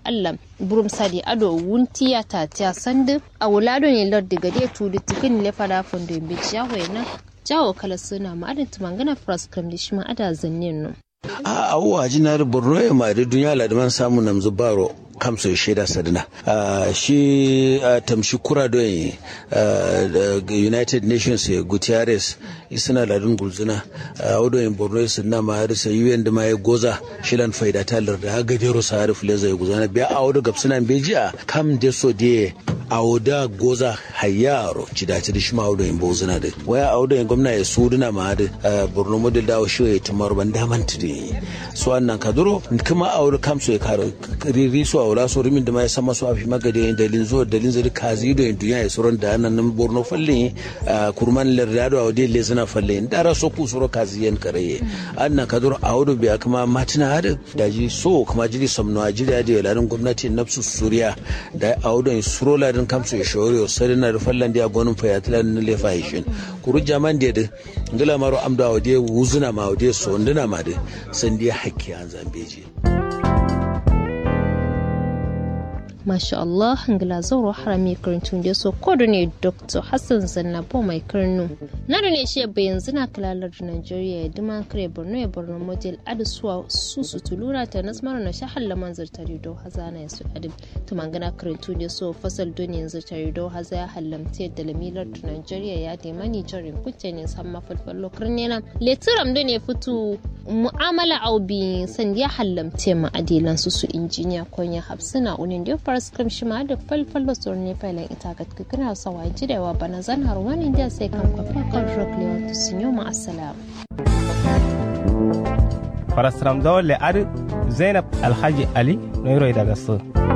Allah burum sadi ado wuntiya ta ta sandu a wulado ne lardi gade tudi tikin le fada fondo imbe jawo na jawo kala suna ma adin tumangana praskram da shi ma ada zannin no a awuwa jinar borno ya ma da duniya ladaman samu namzu baro kamso shaida sadina shi tamshi kura don united nations ya gutierrez suna ladin gulzuna a wadon borno su na ma harisa un da ma ya goza shilan faida talar da haga jero sa harif leza ya guzana biya a wadon gabsunan bejiya kam de so de a wadda goza hayaro cidaci da shi ma wadon bozuna da waya a wadon gwamna ya su duna ma da borno model da shi ya tamar ban daman tudi su wannan kaduro kuma a wadon kamso ya karo riri su a wala so rimin da ma ya sama su a fi magade yin dalin zuwa dalin zai kazi da yin duniya ya suron da nan borno falle kurman lardado a wadda le suna falle in dara so ku suro kazi yan karaye an na kaduro a wadon biya kuma matina hada da ji so kuma jiri samno a jiri da yalarin gwamnati nafsu suriya da a wadon suro ladin kamso ya shawari o sari na rufallan da ya gonin fayatilan na lefa hishin kuru jaman da ya ngila maro amda a wadda wuzuna ma wadda so ndina ma da sandi hakki an zambeji. masha Allah ngila zauro harami karantun da so kodo ne Dr. Hassan Zannabo mai karnu na da ne shi bayan zina kalalar Nigeria ya dima kare Borno ya Borno model adisuwa su su tulura ta nasmar na shahar laman zartari do hazana ya su adim to mangana karantun da so fasal doni zartari do haza ya hallamte da lamilar Nigeria ya da mani jarin kuce ne san mafalfallo karnena letiram da ne fitu mu'amala aubi san ya hallamte ma adilan su su injiniya konya hafsina unin da faras kamshi ma da falfallo tsoron ne failan ita ga kana sawa jirewa bana zan har wani da sai kan kwafa kan rock lewa to sun yi ma'assalam. Farasram dole ar Zainab Alhaji Ali Noiro daga su.